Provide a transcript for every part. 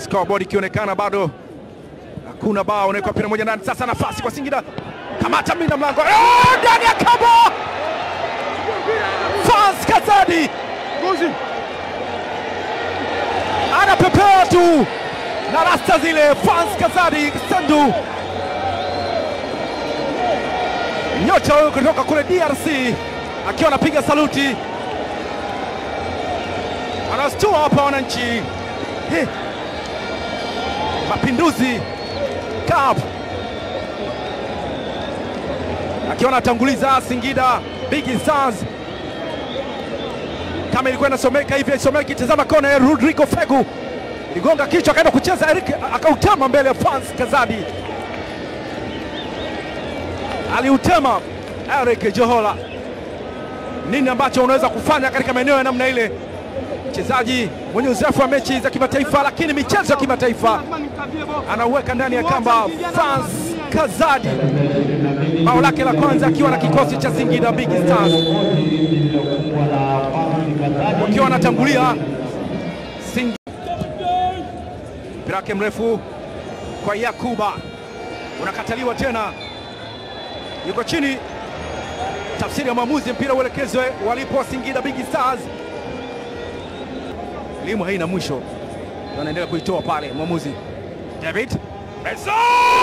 scoreboard ikionekana bado hakuna bao, unawekwa mpira moja ndani. Sasa nafasi kwa Singida, kamata mlinda mlango Eh, ndani ya kamba, Fans Kazadi anapepea tu na rasta zile. Fans Kazadi Sandu, nyota huyu kutoka kule DRC akiwa anapiga saluti, anastua hapa wananchi. He. Mapinduzi Cup akiwa anatanguliza Singida Big Stars. Kama ilikuwa inasomeka hivi isomeki, tazama kona ya Rodrigo Fegu iligonga kichwa, akaenda kucheza Eric, akautema mbele ya Fans Kazadi, aliutema Eric Johola. Nini ambacho unaweza kufanya katika maeneo ya namna ile? Mchezaji mwenye uzoefu wa mechi za kimataifa, lakini michezo ya kimataifa anauweka ndani ya kamba. Fans Kazadi bao lake la kwanza akiwa na kikosi cha Singida Big Stars wakiwa wanatangulia Singida. Mpira wake mrefu kwa Yakuba unakataliwa tena, yuko chini. Tafsiri ya mwamuzi, mpira uelekezwe walipo Singida Big Stars. Elimu haina mwisho, anaendelea kuitoa pale mwamuzi David Benson!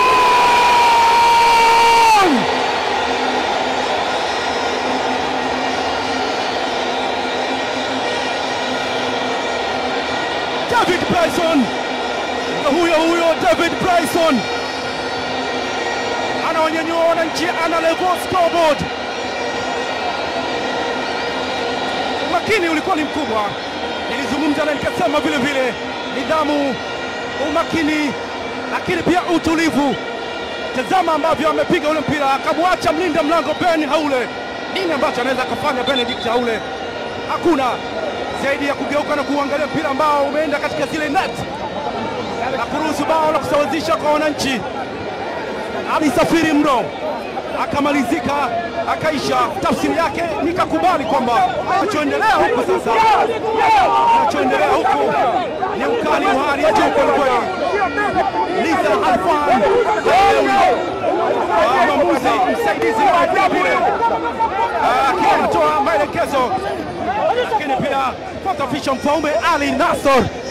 David Bryson, huyo huyo David Bryson anawanyanyua wananchi, ana level scoreboard. Umakini ulikuwa ni mkubwa, nilizungumza na nikasema vile vile nidhamu, umakini, lakini pia utulivu. Tazama ambavyo amepiga ule mpira, akamwacha mlinda mlango Ben Haule. Nini ambacho anaweza akafanya Benedict Haule? Hakuna zaidi ya kugeuka na kuangalia mpira ambao umeenda katika zile net na kuruhusu bao la kusawazisha kwa wananchi. Alisafiri mno akamalizika akaisha. Tafsiri yake nikakubali kwamba kinachoendelea huku sasa, kinachoendelea huku ni ukali wa hali ya juu kwelikweli. Liza Alfan mwamuzi msaidizi wa vile akiwa anatoa maelekezo, lakini pia foto official Mfaume Ali Nasor